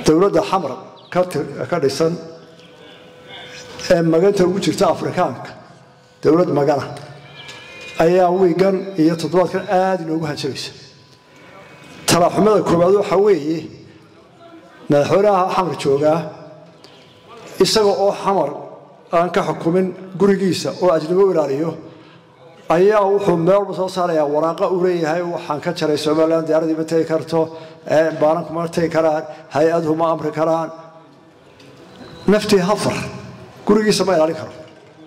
dowladda xamar ka dhisan ee maganta ugu jirta afrikaanka dowlad magana ayaa wiigan iyo toddobaadkan aada inoogu hanjabaysa talaxumada koowaad waxaa weeye madaxweynaha xamar joogaa isaga oo xamar aan ka xukumin gurigiisa oo ajnabo ilaaliyo ayaa wuxuu meel walba soo saarayaa waraaqa uu leeyahay waxaan ka jaray somalilan diyaaradii ma tegi karto baaranku ma tegi karaan hay-aduhu ma amri karaan naftii hafar gurigiisa ma ilaalin karo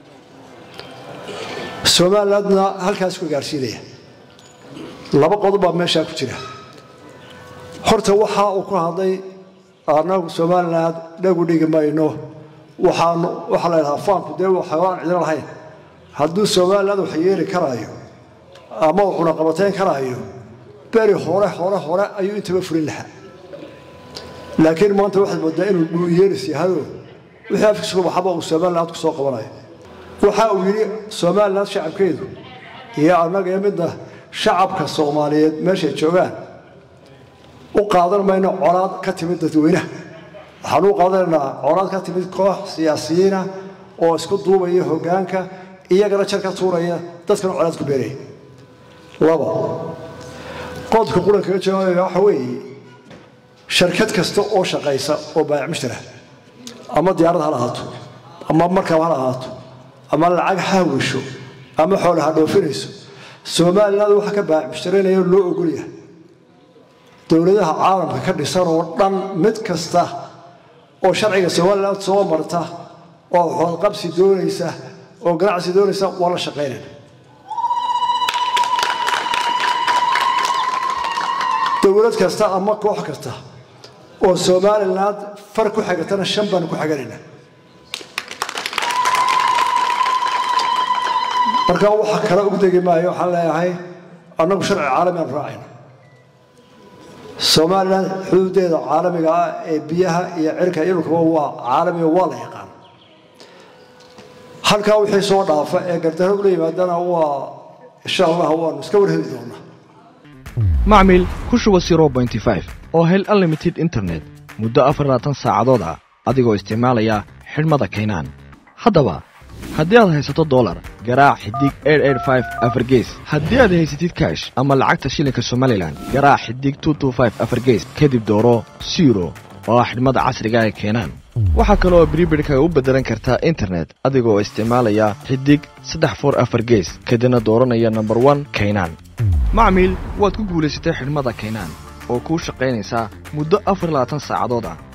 somalilandna halkaas ku gaarsiinaya laba qodob baa meeshaa ku jira horta waxa uu ku hadlay anagu somaliland dhagu dhigi mayno waxaan waxaa la ydhahaa faanku dee waxaan cidina lahayn hadduu somaliland wax yeeli karaayo ama uu cunaqabateyn karaayo beri hore hore hore ayuu intaba fulin lahaa laakiin maanta waxaad moodaa inuu dhuuyeelis yahado wixii afkiisuku baxaba uu somaliland ku soo qabanayo waxa uu yidhi somaliland shacabkeedu iyo annaga iyo midna shacabka soomaaliyeed meeshay joogaan u qaadan mayno colaad ka timid dadweynaha waxaan u qaadanaynaa colaad ka timid koox siyaasiyiina oo isku duubaya hoggaanka iyagana jar ka tuuraya dadkana colaad ku beeraya laba qodka qurankaga jawaabaya waxa weeye sharkad kasta oo shaqaysa oo baayac mushtara ama diyaarad ha lahaato ama markab ha lahaato ama lacag ha wisho ama xoola ha dhoofinayso somaliland waxa ka baayac mushtaraynayo loo ogolyahay dowladaha caalamka ka dhisan oo dhan mid kasta oo sharciga somaliland soo marta oo xoodqabsi doonaysa oo ganacsi doonaysa waa la shaqaynayna dowlad kasta ama koox kasta oo somaliland far ku xigatana shan baanu ku xiganayna marka waxa kale ugu degi maayo waxaan leeyahay annagu sharci caalami aan raacayna somalilan xuduudeeda caalamiga ah ee biyaha iyo cirka ilkaba waa caalamiga waa la yaqaan halkaa wixii soo dhaafa ee gardarro ula yimaadana waa insha allah waanu iska warheli doonaa macmil ku shuba oo hel unlimited internet muddo afarlaatan saacadood ah adigoo isticmaalaya xidhmada kaynaan haddaba haddii aad haysato dolar garaac xidig afargees haddii aad haysatid kaash ama lacagta shilinka somalilan garaac xidig afargees kadib dooro siro oo ah xidhmada casriga ee keenaan waxaa kale oo bribidhkaga u beddelan kartaa internet adigoo isticmaalaya xidig saddex for afar gees kadibna dooranaya nomber one kaynaan macmiil waad ku guulaysatay xidhmada kaynaan oo kuu shaqaynaysaa muddo afar labaatan saacadood ah